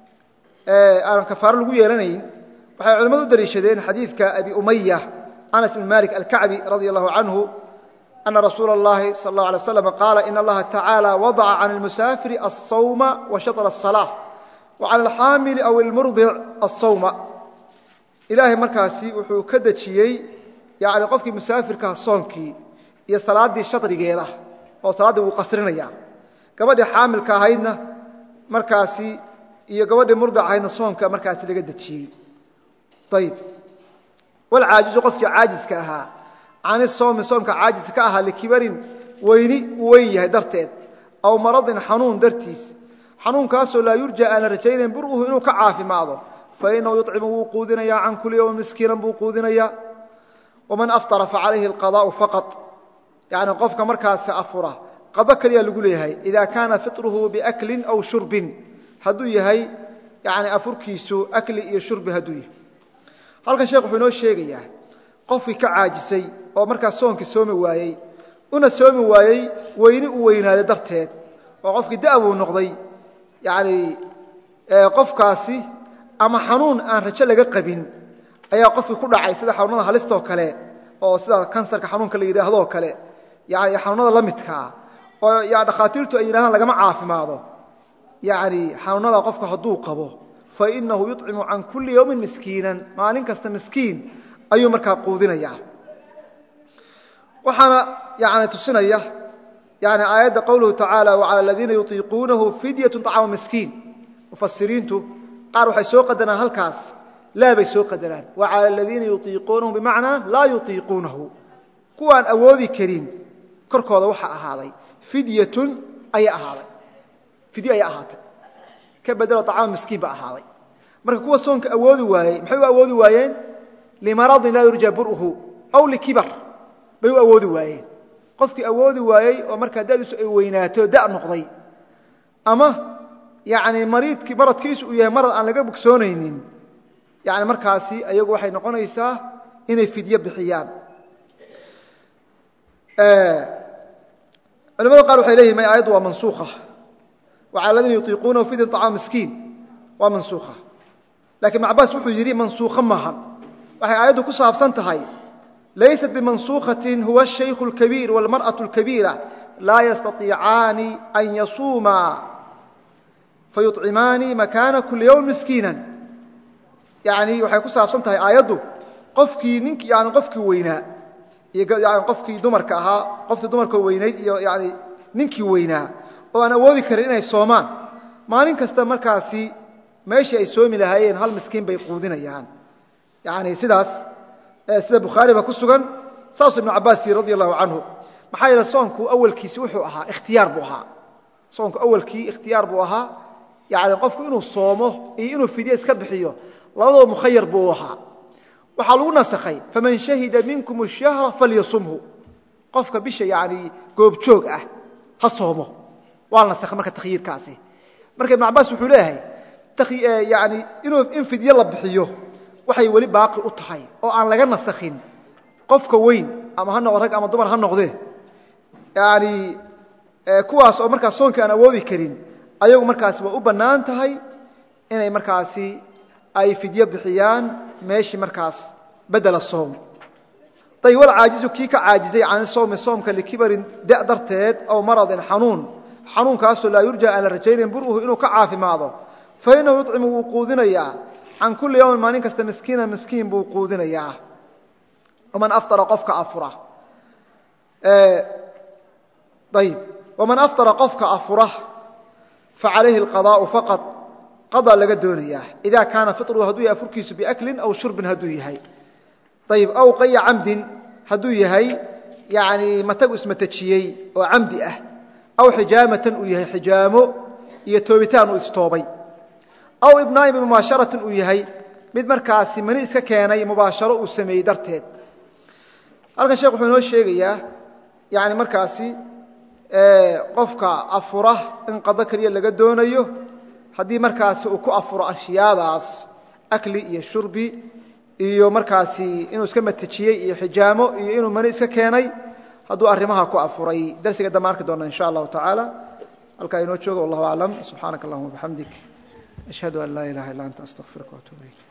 aan kafaare lagu yeelanayn waxay culimmadu u daliishadeen xadiidka abi umaya anas bn malik alkacbi radi allahu canhu ana rasuula اllahi sal اllah alay slam qaala in allaha tacaala wadaca can اlmusaafiri alsawma wa shaطr الصalaaة wa can alxaamili aw ilmurdic alsawma ilaahay markaasi wuxuu ka dejiyey yani qofkii musaafirkaha soonkii iyo salaaddii shadrigeeda oo salaaddii wuu qasrinaya gabadhii xaamilka ahaydna markaasi iyo gabadhii murdic ahaydna soonka markaasi laga dejiyey ayib walcaajizu qofkii caajiska ahaa cani soomi soomka caajis ka ahaa likibarin weyni uu weyn yahay darteed aw maradin xanuun dartiis xanuunkaasoo laa yurja aan la rajaynayn buruhu inuu ka caafimaado fainahu yucimu wuu quudinayaa can kuli yowmin miskiinan buu quudinayaa waman aftara facalayhi alqadaau faqad yani qofka markaasi afura qado keliya lagu leeyahay ida kaana fiطruhu biaklin aw shurbin hadduu yahay yani afurkiisu akli iyo shurbi hadduu yahay halkan sheekh wuxuu inoo sheegayaa qofkii ka caajisay oo markaas soonkii soomi waayey una soomi waayey weyni u weynaaday darteed oo qofkii da'buu noqday yani qofkaasi ama xanuun aan rajo laga qabin ayaa qofkii ku dhacay sida xanuunada halistoo kale oo sida kansarka xanuunka la yidhaahdoo kale yani xanuunada la midkaa oo ya dhakhaatiirtu ay yidhahdaan lagama caafimaado yani xanuunada qofku hadduu qabo fainahu yucimu can kulli yowmin miskiinan maalin kasta miskiin ayuu markaa quudinaya waxaana yani tusinaya yani aayadda qowluhu tacaala wacala aladiina yutiiquunahu fidyatu طacaamu miskiin mufasiriintu qaar waxay soo qadaraan halkaas laa bay soo qadaraan wacala aladiina yutiiquunahu bimacnaa laa yutiiquunahu kuwaan awoodi karin korkooda waxa ahaaday fidyatun ayaa ahaaday fidyo ayaa ahaatay ka bedelo acaam miskiin ba ahaaday marka kuwa soonka awoodi waayey maxay u awoodi waayeen limaradin laa yurja bur'uhu aw likibar bay u awoodi waayeen qofkii awoodi waayey oo markaa dadiisu ay weynaato da noqday ama yani mariidkii maradkiisu uu yahay marad aan laga bogsoonaynin yani markaasi ayagu waxay noqonaysaa inay fidyo bixiyaan culamada qaar waxay leyihin may aayaddu waa mansuukha wacala aladiina yutiiquunahu fidya طacaam miskiin waa mansuukha lakiin ibn cabaas wuxuu yidhi mansuukho maahan waxay aayaddu ku saabsan tahay laysat bimansuukhatin huwa الshaykhu اlkabiir wاlmarأaة اlkabiira laa yastaiicaani an yasuumaa fayuطcimaani makaana kuli ywm miskiina yani waxay ku saabsan tahay aayaddu qofkii nink yani qofkii weynaa iyo qofkii dumarka ahaa qoftii dumarkoo weynayd iyo yani ninkii weynaa oo aan awoodi karin inay soomaan maalin kasta markaasi meeshii ay soomi lahaayeen hal miskiin bay quudinayaan yani sidaas sida bukhaariba ku sugan saasuu ibnu cabaas yiri radi allahu canhu maxaa yeele soonku awalkiisi wuxuu ahaa ikhtiyaar buu ahaa soonku awalkii ikhtiyaar buu ahaa yani qofku inuu soomo iyo inuu fidye iska bixiyo labadaba mukhayar buu ahaa waxaa lagu nasakhay faman shahida minkum shahra falyasumhu qofka bisha yani goobjoog ah ha soomo waa la nasakhay marka takhyiirkaasi marka ibnu cabaas wuxuu leeyahay yani inuu in fidye la bixiyo waxay weli baaqi u tahay oo aan laga nasakhin qofka weyn ama ha noqo rag ama dumar ha noqdee yani kuwaas oo markaas soonka aan awoodi karin ayagu markaasi waa u bannaan tahay inay markaasi ay fidye bixiyaan meeshii markaas bedela soom ayb walcaajizu kii ka caajizay can sowmi soomka likibarin da darteed aw maradin xanuun xanuunkaasoo laa yurja aan la rajaynayn buruhu inuu ka caafimaado fa inahu yucimu wuu quudinayaa can kulli yawmin maalin kasta miskiina miskiin buu quudinayaa man aftara qofka afura ayb waman aftara qofka afura facalayhi alqadaa'u faqad qadaa laga doonayaa idaa kaana firuhu hadduu yahay afurkiisu biaklin aw shurbin hadduu yahay ayb aw qaya camdin hadduu yahay yani matagu ismatajiyey oo camdi ah aw xijaamatan uu yahay xijaamo iyo toobitaan uu istoobay aw ibnaa'in bimubaasharatin uu yahay mid markaasi mani iska keenay mubaasharo uu sameeyey darteed halkan sheekh wuxuu inoo sheegayaa yani markaasi qofka afura in qado keliya laga doonayo haddii markaasi uu ku afuro ashyaadaas akli iyo shurbi iyo markaasi inuu iska matajiyey iyo xijaamo iyo inuu mani iska keenay hadduu arrimaha ku afuray darsiga dambe arki doona in sha allahu tacaala halkaa inoo jooga wallahu aclam subxaanaka allahuma bixamdik ashhadu an laa ilaha illa anta astaqfiruka watuub ilayk